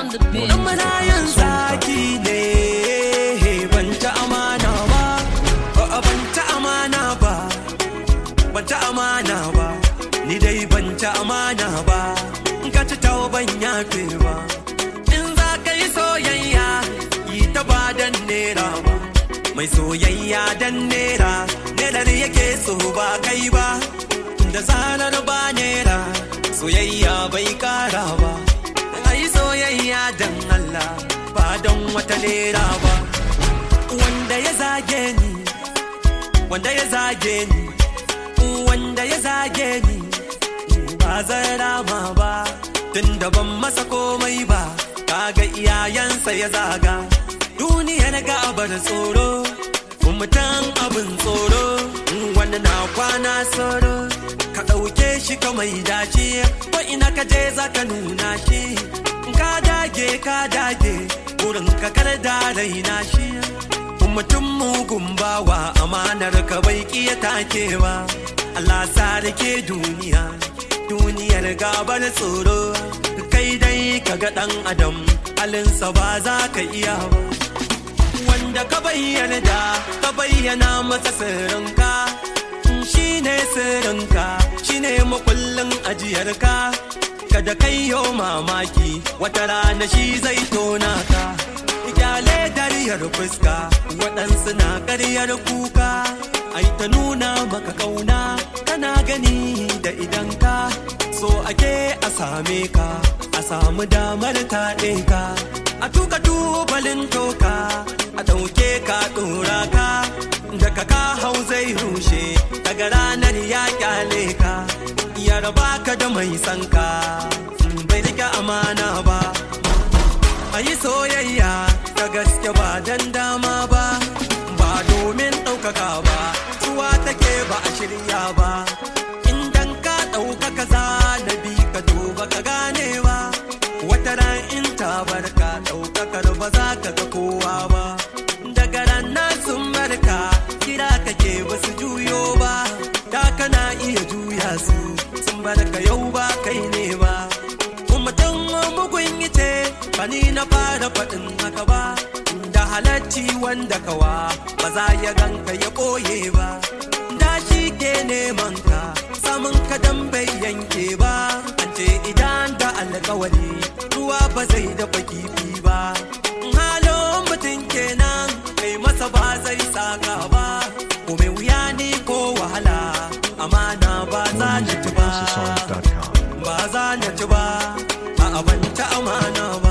on the beat. in muna yin zaki ne ban ta amana ba a'a, ban ta amana ba ban ta amana ba ni dai ban ta amana ba in ka ci tawo ban yafe ba in za ka yi soyayya yi ta ba dan nera ba mai soyayya dan nera nerar yake so ba kai ba da zarar ba nera soyayya bai kara ba a yi soyayya dan Allah ba don wata nera ba wanda ya zage ni wanda ya zage ni wanda ya zage ni ba zan rama ba tun da ban masa komai ba kaga iyayensa ya zaga duniyar gabar tsoro mutan abin tsoro wanda na kwana tsoro ka ɗauke shi ka mai dace ko ina ka je za ka nuna shi ka dage ka dage wurin ka kar da raina shi mutum mugun bawa amanar ka bai kiya take ba Allah sarki duniya duniyar gabar tsoro kai dai ka ga dan adam halinsa ba za ka iya ba wanda ka bayyana da ka bayyana masa sirrinka shi ne sirrinka shi ne makullin ajiyarka kada kai yo mamaki wata rana shi zai tona ka kyale dariyar fuska waɗansu na ƙaryar kuka ai ta nuna maka kauna kana gani da idanka so ake a same ka a samu damar taɗe ka a tuka tubalin toka a ɗauke ka ɗora ka daga ka hau zai rushe daga ranar ya kyale ka ya raba ka da mai sanka bai rike amana ba a yi soyayya ta gaske ba dan dama ba ba domin ɗaukaka ba zuwa take ba a shirya ba idan ka ɗaukaka za na bi ka duba ka gane ba wata ran in ta barka ɗaukakar ba za ka ga kowa ba daga ranar sun barka kira kake ba su juyo ba da kana iya juya su sun barka yau ba kai ne ba mutum mugun ce ba ni na fara faɗin haka ba da halacci wanda kawa ba za ya ganka ya ɓoye ba da shi ke neman ka samun ka dan bai yanke ba an ce idan da alkawari ruwa ba zai dafa kifi ba halin mutum kenan kai masa ba zai saka ba ko mai wuya ne ko wahala amana ba za More ni music ci at ba houseofsongs.com. ba za na ci ba a abanta amana ba